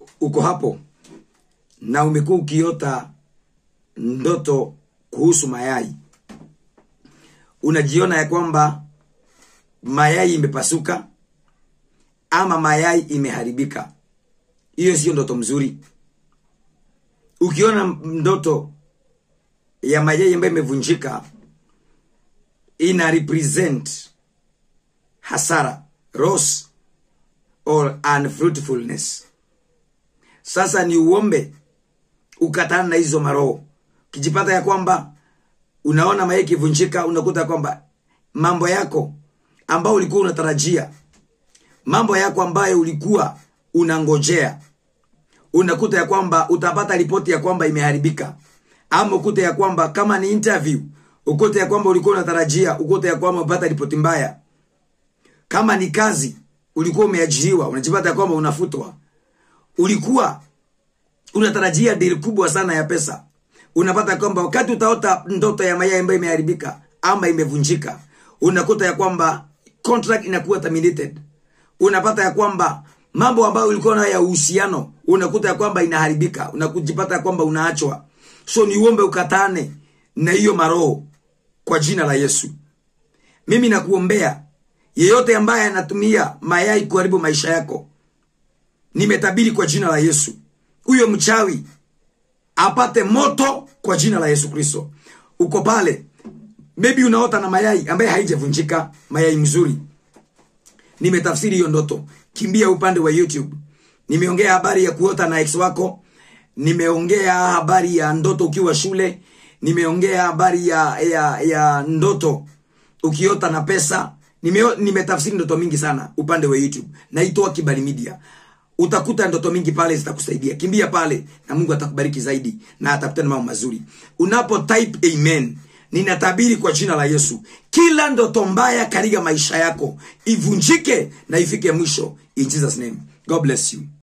uko hapo na umekuwa ukiota ndoto kuhusu mayai unajiona ya kwamba mayai imepasuka ama mayai imeharibika hiyo sio ndoto mzuri ukiona ndoto ya mayai ambayo imevunjika ina represent hasara loss or unfruitfulness sasa ni uombe ukatana na hizo maroho ukijipata ya kwamba unaona mayai ikivunjika unakuta kwamba mambo yako ambayo ulikuwa unatarajia mambo yako ambayo ulikuwa unangojea unakuta ya kwamba utapata ripoti ya kwamba imeharibika ama ukute ya kwamba kama ni interview ukute ya kwamba ulikuwa unatarajia ukute ya kwamba umepata ripoti mbaya kama ni kazi ulikuwa umeajiriwa unajipata ya kwamba unafutwa ulikuwa unatarajia dili kubwa sana ya pesa unapata kwamba wakati utaota ndoto ya mayai ambayo imeharibika ama imevunjika unakuta ya kwamba contract inakuwa terminated unapata ya kwamba mambo ambayo ulikuwa nayo ya uhusiano unakuta ya kwamba inaharibika unakujipata ya kwamba unaachwa so niuombe ukatane na hiyo maroho kwa jina la yesu mimi nakuombea yeyote ambaye anatumia mayai kuharibu maisha yako nimetabiri kwa jina la yesu huyo mchawi apate moto kwa jina la yesu kristo uko pale maybe unaota na mayai ambaye haijavunjika mayai mzuri nimetafsiri hiyo ndoto kimbia upande wa youtube nimeongea habari ya kuota na ex wako nimeongea habari ya ndoto ukiwa shule nimeongea habari ya, ya, ya ndoto ukiota na pesa Nime, nimetafsiri ndoto mingi sana upande wa youtube naitoa kibali media utakuta ndoto mingi pale zitakusaidia kimbia pale na mungu atakubariki zaidi na atakutana mambo mazuri unapo type amen ninatabiri kwa jina la yesu kila ndoto mbaya katika maisha yako ivunjike na ifike mwisho in jesus name god bless you